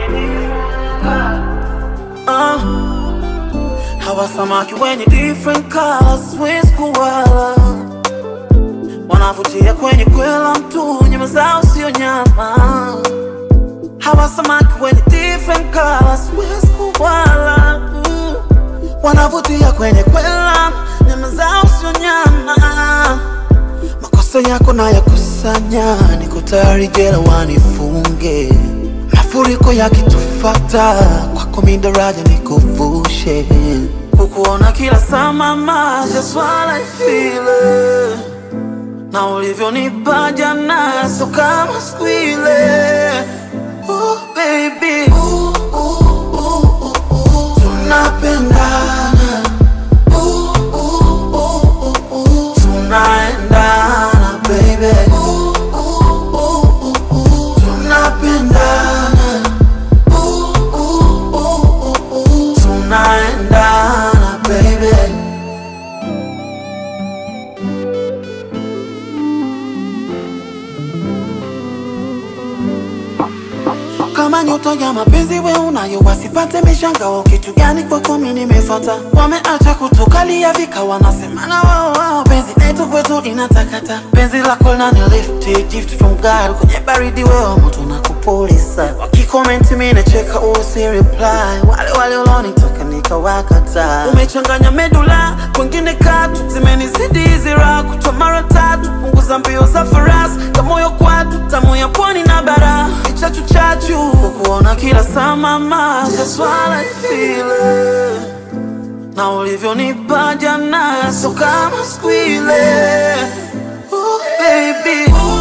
Ah, hawa samaki wenye different colors, siwezi kuwala, wanavutia kwenye kwela mtu, nyama zao sio nyama. Hawa samaki wenye different colors, siwezi kuwala, mm. wanavutia kwenye kwela, nyama zao sio nyama. Makosa yako na yakusanya, niko tayari jela wanifunge. Mafuriko yakitufata, kwako mi daraja nikuvushe. Kukuona kila saa mama, just what I feel it. Na ulivyonipa jana, so kama siku ile. Ooh, baby. Ooh, ooh, ooh, ooh, ooh. Tunapendana. Ooh, ooh, ooh, ooh, ooh. Tunaendana, baby. Ooh, ooh, ooh, ooh, ooh. Tunapendana. Ooh, ooh, ooh, ooh, ooh. Tunaendana, baby. kama nyota ya mapenzi we unayo wasipate mishangao kitu gani kwako mi nimefata wameacha kutukalia vika wanasemana wao wao penzi letu kwetu inatakata penzi lako nani lift gift from God kwenye baridi wewe moto na kupulisa wakikomenti mi nacheka usi reply wale wale ulonitaka nikawakata umechanganya medula kwengine katu zimenizidi hizi raha kutwa mara tatu punguza mbio za farasi kamoyo kwatu tamu ya pwani na bara chachu chachu kukuona kila saa mama just what I feel it. na ulivyonipa jana so kama siku ile Ooh, baby Ooh,